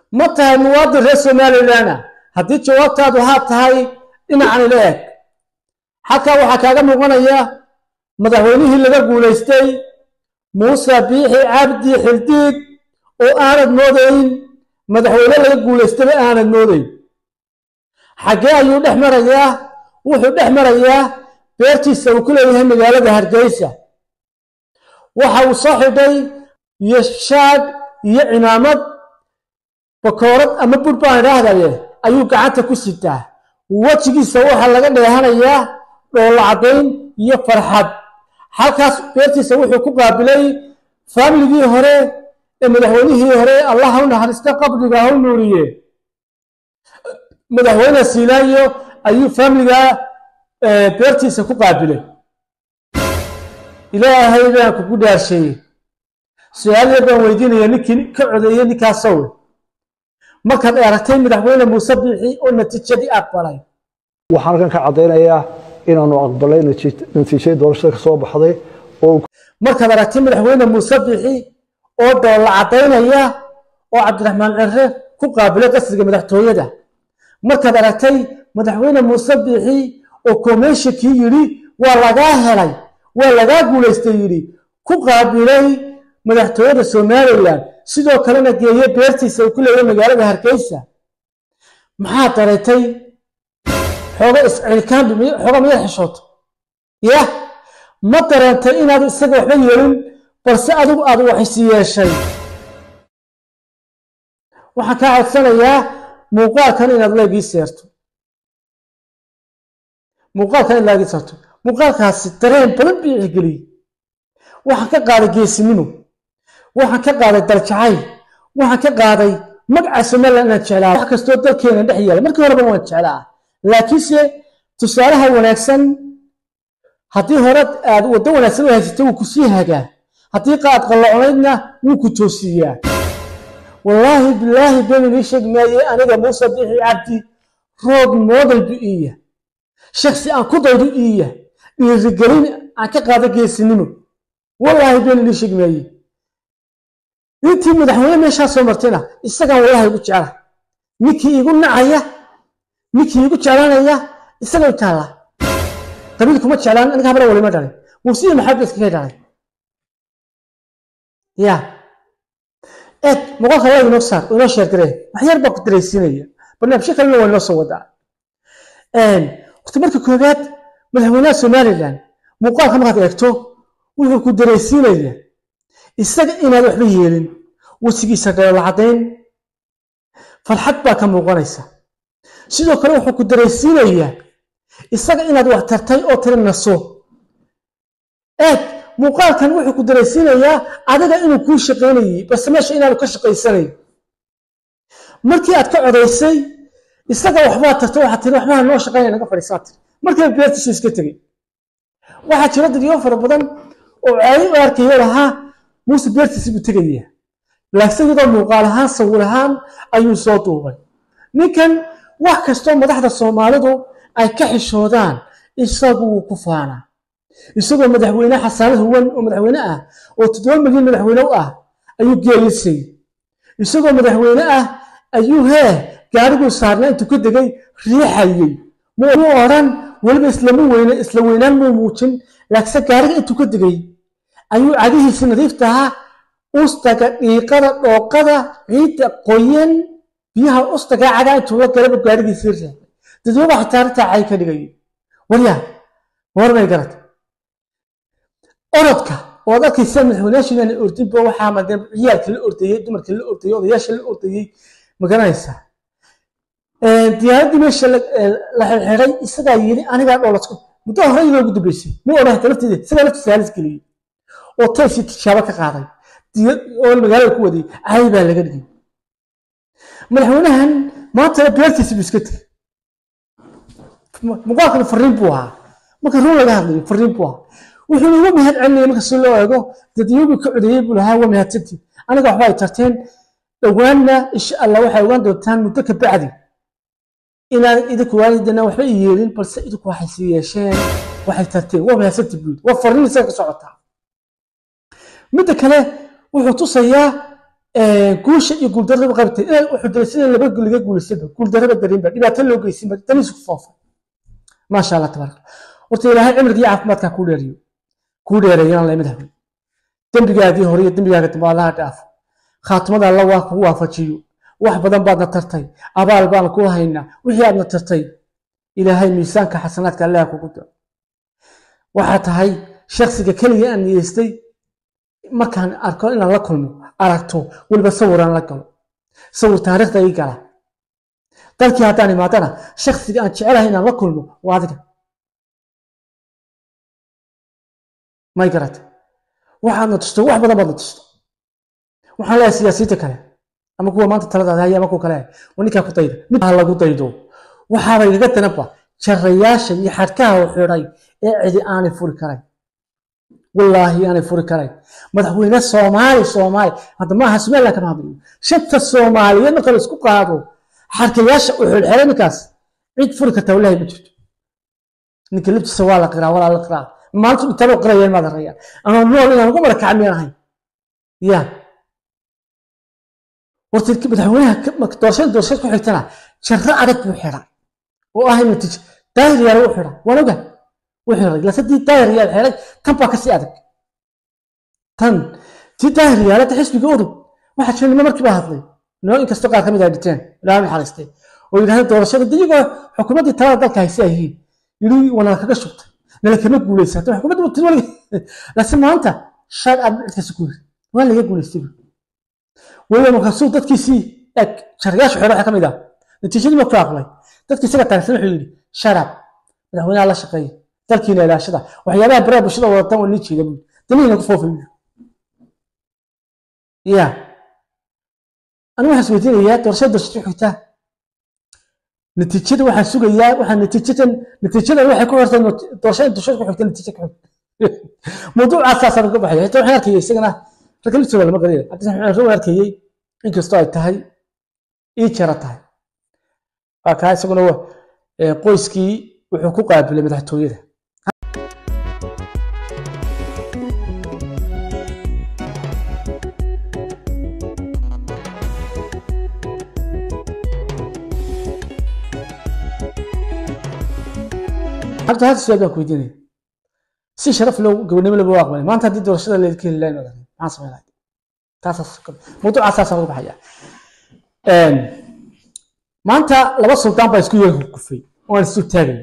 ma tahay muwaadin reer somalilan ah haddii jawaabtaadu haa tahay dhinacan ila eg halkaa waxaa kaaga muuqanaya madaxweynihii laga guulaystay muuse biixi cabdi xildiid oo aanad moodayn madaxweyne laga guulaystaba aanad moodayn xaggee ayuu dhex marayaa wuxuu dhex marayaa beertiisa uu ku leeyahay magaalada hargeysa waxa uu soo xidhay iyo shaag iyo cimaamad bakoorad ama bur baan idhaahdaye ayuu gacanta ku sitaa wejigiisa waxaa laga dheehanayaa dhoolla caddayn iyo farxad halkaas beertiisa wuxuu ku qaabilay faamiligii hore ee madaxweynihii hore allah ha u naxariista qabriga ha u nuuriye madaxweyne siilaayo ayuu faamiliga beertiisa ku qaabilay ilaahay baan kugu dhaarsheeyey su-aal yar baan weydiinaya ninkii ka codeeyey ninkaasowe markaad aragtay madaxweyne muuse biixi oo natiijadii aqbalay waxaan halkan ka caddaynayaa inaanu aqbalay natiijadii doorashada ka soo baxday oo markaad aragtay madaxweyne muuse biixi oo doolla caddaynaya oo cabdiraxmaan cere ku qaabilay qasriga madaxtooyada markaad aragtay madaxweyne muuse biixi oo komeshakii yidhi waa lagaa helay waa lagaa guulaystay yidhi ku qaabilay madaxtooyada somalilan sidoo kalena geeye beertiisa uu ku leeyahay magaalada hargeysa maxaad dareetay xooga iscilkaanbi xooga miyad xishooto yah ma dareentay inaad isaga waxba yeelin balse adigu aad waxisi yeeshay waxaan kaa codsanayaa muuqaalkan inaad leegii seerto muuqaalkan in laagii seerto muuqaalkaasi dareen badan bii ixgeliyey waxaan ka qaaday geesinimo waxaan ka qaaday daljacayl waxaan ka qaaday magaca somalilan inaan jeclaa wax kastoo dalkeena dhex yaala markii horeba waan jeclaa laakiinse tusaalaha wanaagsan haddii hore aad waddo wanaagsan u haysatay wuu ku sii hagaa haddii qaad qalloocnaydna wuu ku toosiiyaa wallaahi bilaahi been inii sheegi maaye aniga muuse biixi cabdi rood moodel bu iiya shaksi aan ku daydo iiya dhiirigelin aan ka qaado geesinimo wallaahi been inii sheegi maaye intii madaxweyne meeshaa soo martayna isagaan wallahi igu jecla ninkii igu nacaya ninkii igu jeclaanaya isaga taalla qabiil kuma jeclaan aniga habra walima dhalay muusiya maxamed iskaga dhalay ya eeg moqolka waa inoo saar inoo sheergaree wax yar baa ku daraysiinaya barnaamijyo kalena waa inoo soo wadaa waqti marka koowaad madaxweynaha somalilan muuqaalka markaad eegto wuxuu ku daraysiinaya isaga inaad waxba yeelin wejigiisa dheelo caddayn farxad baa ka muuqanaysa sidoo kale wuxuu ku daraysiinayaa isaga inaad wax tartay oo tiri naso eeg muuqaalkan wuxuu ku daraysiinayaa adiga inuu kuu shaqaynayey balse meesha inaanu ka shaqaysanayn markii aad ka codaysay isaga waxbaa tartay waxaad tiri waxbaha noo shaqaynaya naga fadhiisaa tiri markiiba beertiisu iska tegey waxaa jira dadyo fara badan oo caadi u arkayo lahaa muuse beertiisi buu tegayaa laakiin iyadoo muuqaal ahaan sawir ahaan ayuu soo duubay ninkan wax kastoo madaxda soomaalidu ay ka xishoodaan isagu wuu ku faanaa isagoo madaxweyne xasaanad huwan oo madaxweyne ah oo toddoba milyan madaxweyne u ah ayuu geelisay isagoo madaxweyne ah ayuu hee gaariguu saarnaa intuu ka degay riixayey muu odhan weliba islama weyne isla weynaan muu muujin laakiinse gaariga intuu ka degay ayuu cagihiisi nadiifta ahaa ustaga dhiiqada dhooqada ciidda qoyan biyaha ustaga cagaa intuu la galaba gaarigiisii reebay dadwaba xitaa arrintaa cay ka dhigay waryaa warmay garata orodka oo ad arkaysa madaxweynayaasha inaan ordinba waxaa madee ciyaalkii la ordayey dumarkii la ordayey odayaasha la ordayey ma garanaysaa diyaaraddii meesha la xirxiray isagaa yidhi anigaa dhoolasku muddo hore iyadoo ugu dambeysay mu odhan hata lafteeda isagaa laftiisa halis geliyey oo taysii tijaabo ka qaaday oo magaalada ku wadayey caay baa laga dhigay madaxweynahan maantana beertiisi buu iska tegey muuqaalkan fariin buu ahaa marka run laga hadlayo fariin buu ahaa wuxuuna uga mahad celinaya marka si loo eego dadyobii ka codeeyey buu lahaa waa mahadsantii aniga waxba ay tarteen dhowaanna insha allah waxay ogaan doontaan muddo ka bacdi inaan idinku waalidana waxba i yeelin balse idinku waxay sii yeesheen waxay tarteen waa mahadsantii buu waa fariin isaga ka socotaa midda kale wuxuu tusayaa guusha iyo guuldarraba qabtay inay wuxuu daray sida laba laga guulaysaba guuldarraba darinba dhibaato loo geysinba daniisu ku foofa maasha allah tabaaraka horta ilaahay cimriga iyo caafimaadkaa kuu dheeriyo kuu dheereeyaan la madaxweyne dembigaagii hore iyo dembigaaga dambe allaha dhaafo khaatimada alla waa kugu waafajiyo wax badan baadna tartay abaal baan ku haynaa wixii aadna tartay ilaahay miisaanka xasanaadka allaha kugu daro waxaa tahay shaksiga keliga aan niyeystay markaan arko inaan la kulmo aragto weliba sawiraan la galo sawir taariikhda ii gala dalkii haddaan imaadana shaksiga aan jecelahay inaan la kulmo waa adiga may garata waxaadna tusto wax badan baadna tusto waxaan leeyahay siyaasiyiinta kale ama kuwa maanta taladaada haya ama kuwa kale waa ninkaa ku dayda mid ha lagu daydo waxaaba igaga danaba jarayaasha iyo xadhkaha u xidhay ee cidi aanay furi karayn wallaahi aanay furi karayn madaxweyne soomaali soomaali hadda maaha somaliland kama hadlayo shanta soomaaliyeed marka la isku qaado xadhkayaasha u xidhxidhay ninkaas cid furi karta wallaahi ma jirto ninka liftiisa waa la qiraa walaa la qiraa maalintu dhintaba qirayeen maad araya ama nool inaan ugu marakaca miyaan ahayn ya horta madaxweynaha doorashada doorashada ku xigtana jarro adag buu xidhay oo ah in natiijo daahir yaala u xidhay waan oga u xidhay lasadii daahir yaal xidhay tan baa kasii adag tan tii daahir yaalada xisbiga udub waxaa jira nimo markii baa hadlay nimo inkastoo qaar ka mid ay dhiteen ilaahay naxariistay oo yidhahdeen doorashada iyagoo xukuumaddii talada dalka hayse ay yihiin yidhi wanala kaga shubtay nala kama guuleysata xukuumadda wati waliga laakiin maanta shaad aad cidkaasi ku yiri waa laga guuleystay weliba markaasuu dadkiisii eg jarayaasha xidho waxaa ka mid ah natiijadii markuu aqlay dadkii isaga taagsan wuxuu yidhi sharab madaxweynaha la shaqeeya dalkiina ilaashada waxyaabaha baraha bulshada wadatan waa nii jeeda buu danihiina ku foofay buu ya anigu waxaan isweydiinayaa doorashada doorashada xigtaa natiijada waxaan sugayaa waxaan natiijadan natiijadan waxay ku xirtay doorashada doorashada ku xigta natiija ku xigta mawduucaasaasaa uga baxaya xitaa waxaan arkayay isagana ragga liftooda lama garanaya cabdisaxmaan waxaan arkayay inkastoo ay tahay ii jara tahay waa kaa isaguna qoyskii wuxuu ku qaabilay madaxtooyada hadda hadda su-aal baan ku weydiinaya si sharaf loo gobonimo laba waa aqbalay maanta haddii doorashada leedka heli lahayn odan maxaan samayn lahay taasaas mawduucaasaasaan uga baxaya maanta laba sultaan baa isku yeel kufay oo aan isu taagay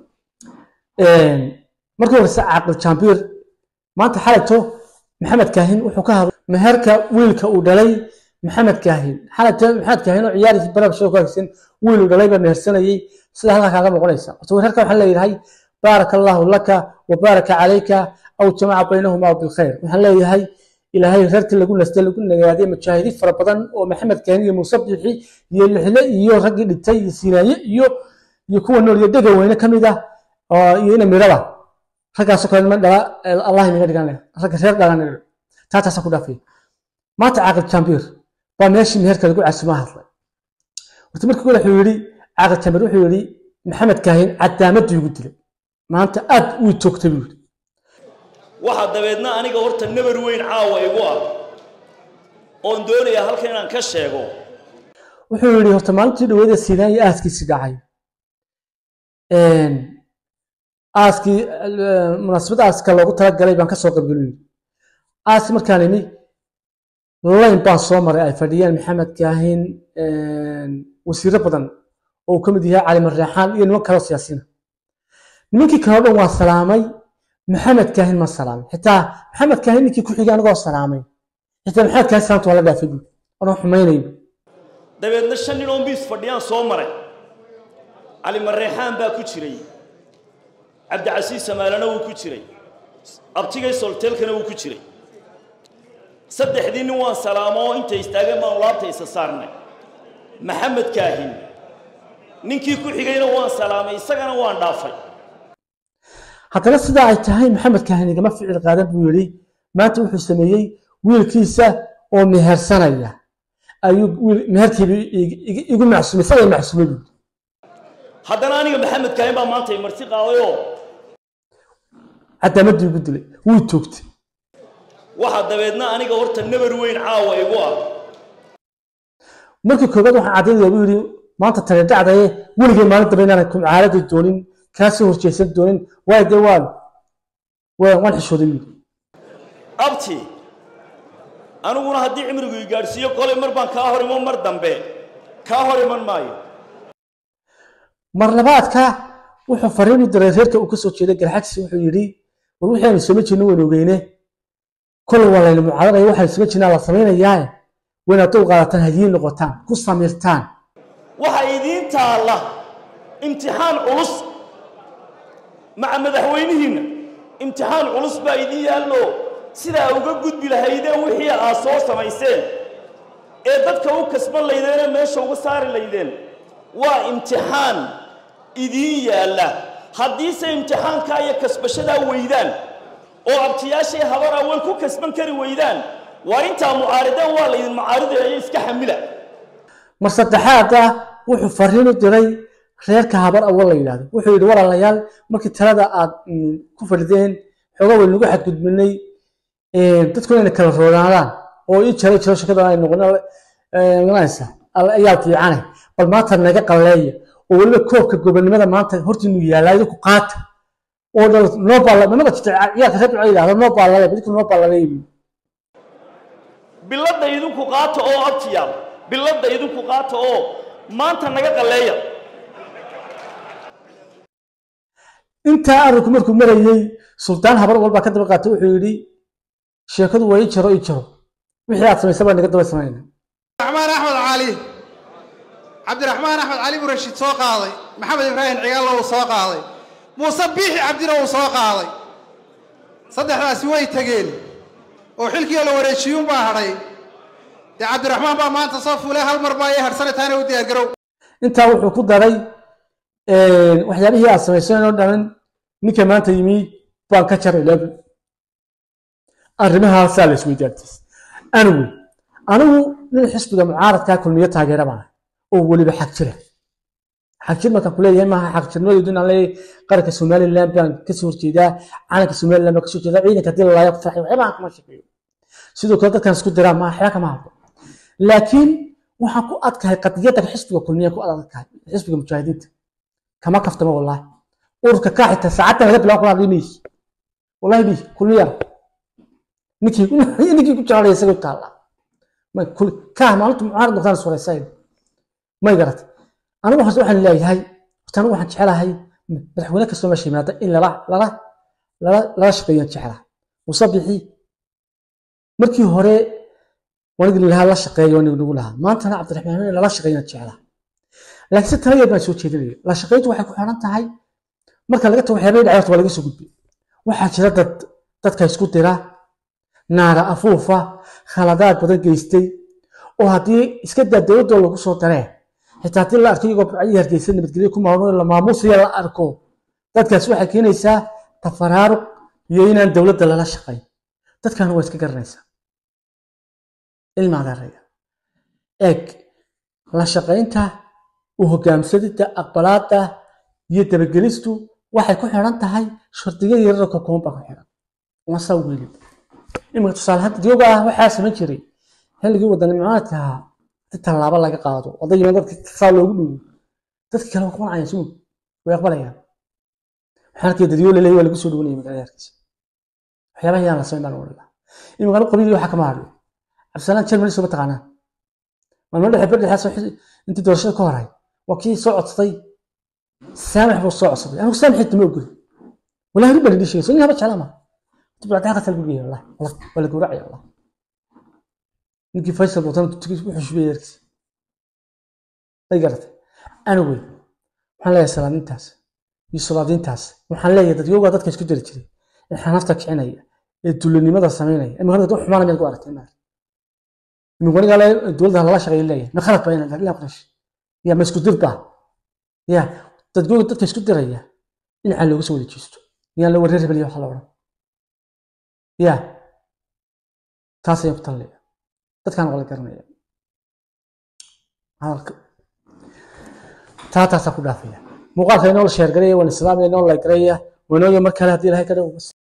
markii horese caaqil jambiir maanta xalayto maxamed kaahin wuxuu ka hadlay meherka wiilka uu dhalay maxamed kaahin xalayto maxamed kaahin oo ciyaarisi barabshada ku hagsan wiil uu dhalay baa mehersanayay sida halkaa kaaga noqonaysa horta weerarka waxaa leeyahay baaraka allahu laka wa baaraka calayka aw jamaca baynahuma bilkhayr waxaan leeyahay ilaahay reerkii lagu nastay lagu nagaaday mujaahidiin fara badan oo maxamed kaahin iyo muuse bixi iyo lixle iyo raggii dhintay iyo siinaaye iyo iyo kuwa nool iyo dhega weyne ka mid ah iyo ina miraba raggaasoo kale niman dhala allah inaga dhigan leh ragga reer dhalan taataasa ku dhaafay maanta caaqil jambiir baa meeshii meherka lagu casumaa hadlay horta markii kale wuxuu yidhi caaqil jambiir wuxuu yidhi maxamed kaahin cadaamaddu igu dilay maanta aad uu toogtay buu yidhi waxaa dabeedna aniga horta nabar weyn caawa igu ah oon doonayaa halkan inaan ka sheego wuxuu yidhi horta maalintii dhaweeda siinaan iyo aaskiisii dhacay aaskii munaasabad aaska loogu talagalay baan kasoo qaybgelin aaski markaan imi layn baan soo maray ay fadhiyaan maxamed kaahin wasiiro badan oo uu ka mid yahay cali marreexaan iyo niman kaloo siyaasiina nimankii kale o dhan waa salaamay maxamed kaahin ma salaamay xitaa maxamed kaahin ninkii ku xigay anigoo salaamay xitaa maxamed kaahin salaamta waa la dhaafay buui anoo xumaynayo dabeedna shan nin oo miis fadhiyaan soo maray cali marreexaan baa ku jiray cabdicasiis samaalana wuu ku jiray abtigay solteelkana wuu ku jiray saddexdii nin waan salaamo oo intay istaageen baanu laabta isa saarnay maxamed kaahin ninkii ku xigayna waan salaamay isagana waan dhaafay haddana sidaa ay tahay maxamed kaahin igama ficil qaadan buu yidhi maanta wuxuu sameeyey wiilkiisa oo mehersanaya ayuu meherkiiba igu macsumay isaga macsumay buu haddana aniga maxamed kaahin baa maanta marti qaadayoo cadaamadii igu dilay wuu toogtay waxaa dabeedna aniga horta nabar weyn caawa igu ah markii koobaad waxaan caddaynaya buu yidhi maanta tani dhacdaye weligay maalin dambe inaanan kumcaalada doonin kaasoo horjeesan doonin waayo dee waan waan waan xishooday buu yidhi abti aniguna haddii cimrigu i gaadhsiiyo kolay mar baan kaa hor iman mar dambe kaa hor iman maayo mar labaadka wuxuu fariin u diray reerka uu ka soo jeeday garxagsi wuxuu yidhi war wixii aanu samayn jirno waynu ogeyne kolle waa layna mucaadanaya waxaanu samayn jirnaa la samaynayaae wayna dul qaadataan hadiyin noqotaan ku samirtaan waxa idiin taalla imtixaan culus maca madaxweynihiinna imtixaan culus baa idiin yaallo sidaa uga gudbi lahaydeen wixii aad soo samayseen ee dadka u kasban laydeenee meesha uga saari laydeen waa imtixaan idiin yaalla haddiise imtixaankaa iyo kasbashadaa weydaan oo abtiyaashay habar awal ku kasban kari weydaan waa intaa mucaarideen waa laydin mucaaridayo iska xamila mar saddexaada wuxuu fariin u diray reerka habar awal la yidhahdo wuxuu yidhi walaalayaal markii talada aad mm, ku fadhideen xoogaa way nagu xadgudbinay dadku inay kala roodaadaan oo ii jaro jiro shakada ay noqonaysa ayaa fiicane bal maanta naga qalleeya oo weliba koobka gobonimada maanta hortiinu yaallaa idinku qaata oo dhal noo baalla nimada jirta ciyaalka reer duca yidhahdo noo baallalay idinku noo baallalay biladda idinku qaata oo abtiyaal biladda idinku qaata oo maanta naga qalleeya intaa arinku markuu marayey sultaan habar walbaa ka daba qaatay wuxuu yidhi sheekadu waa ii jaro ii jaro wixii aad samaysay baa naga daba samayna raxmaan axmed cali cabdiraxmaan axmed cali buu rashiid soo qaaday maxamed ibraahim cigaallo uu soo qaaday muuse biixi cabdina uu soo qaaday saddexdaasi way tegeen oo xilkii la wareejiyuun baa hadhay dee cabdiraxmaan baa maanta soo fuulay hal mar baa ii hadhsana taana u diyaargarow intaa wuxuu ku daray waxyaabihii aad samayseen oo dhan ninka maanta yimi baan ka jaray laabi arrimahaasaa la isweydaartiis anigu anigu nin xisbiga mucaaradkaa kulmiyo taageera baan oo weliba xag jira xag jir markaan kuleeyahay maaha xag jirnimadeedu inaan leeyahay qaranka somaliland baan kasoo horjeedaa calanka somaliland baan kasoo jeedaa ciidanka hadii lalaayo ku farxay waxyaabaha kama shaqeeyo sidoo kale dadkan isku diraa maaha waxyaa kama hadlo laakiin waxaan ku adkahay qadiyadda xisbiga kulmiya ku adadkahay xisbiga mujaahidiinta kama kaftamo wallahi ururka kaa xitaa saacaddan laga bilaabo kuna maysi wallahi bi kulmiya ninkii ninkii ku jeclaya isaga taalla may kul kaa maalintu mucaarad noqdaan suuraysayda may garat anigu waxaan waxaan leeyahay horta anigu waxaan jecelahay madaxweyne kastoo meesha yimaada in lala lala lala lala shaqeeyaan jecelahay musabixi markii hore wanigi lahaa la shaqeeyo wanigu nagu lahaa maantana cabdiraxmaan in lala shaqeeyaan jecelahay laakiin si talageed baan soo jeedinaya la shaqeyntu waxay ku xiran tahay marka laga tago waxyaabay dhacay waa laga soo gudbay waxaa jira dad dadka isku dira naaga afuufa khaladaad badan geystay oo haddii iska daa dowladoo lagu soo daree xitaa haddii la arko iyagoo burcadii hargeysa nabadgelyo ku maamulo la maamuusaya la arko dadkaas waxay keenaysaa tafaraaruq iyo inaan dowladda lala shaqayn dadkana waa iska garanaysaa ilma adeeraya eeg la shaqaynta u hogaamsadida aqbalaada iyo dabagelistu waxay ku xiran tahay shardiga yararka koon baa ku xiran wasaa weli iminka tusaale hadda dioga ah waxaa samayn jiray xilligii wadani mucaaradka ahaa si tallaabo laga qaado odayima dadka saa loogu dhigo dadka kale waa kumanacayaan sumug way aqbalayaan waxaan arkay dadyo laleeyahy waa lagu soo dhawanaya magaalada hargeysa waxyaabaha yaan la samayn baan odhan lahaa iminka anu qabiil waxaa kama hadlo cabdisalaan jermani soo mataqaanaa maalmo dhexe berdhexaas intii doorashada ka horay waa kii soo codsaday saamax buu soo codsaday anigu saamaxeedta ma ogoli walahi rib baan idin sheegay soo nin haba jeclaa ma tibcadaha qatal buu leeyahay wallahi wallahi waa la gowracaya wallahi ninkii faysal watan tugis wuxuu shubay yarkiisa ay garatay anyway waxaan leeyahay salaadintaas iyo salaadintaas waxaan leeyahay dadyoogaa dadka isku diri jiray ee xanafta kicinaya ee dulinimada samaynaya imika dad xumaana miyaad ku aragtay maarka imika anigaa le dowladda lala shaqeeya leeyahay ma khalad baa inaan ilaa qarash ya ma isku dir baa ya dadyooga dadka isku diraya dhinacaa looga soo wada jeesto yaan la wareer rebeliya waxa la odhan ya taas ayaan ku talinaya dadkaan waa la garanaya hadalka taa taasaa ku dhaafaya muuqaalka inoo la sheergaraya waan islaamaya inoo la garaya wanooya mar kale haddii ilahay ka dhawo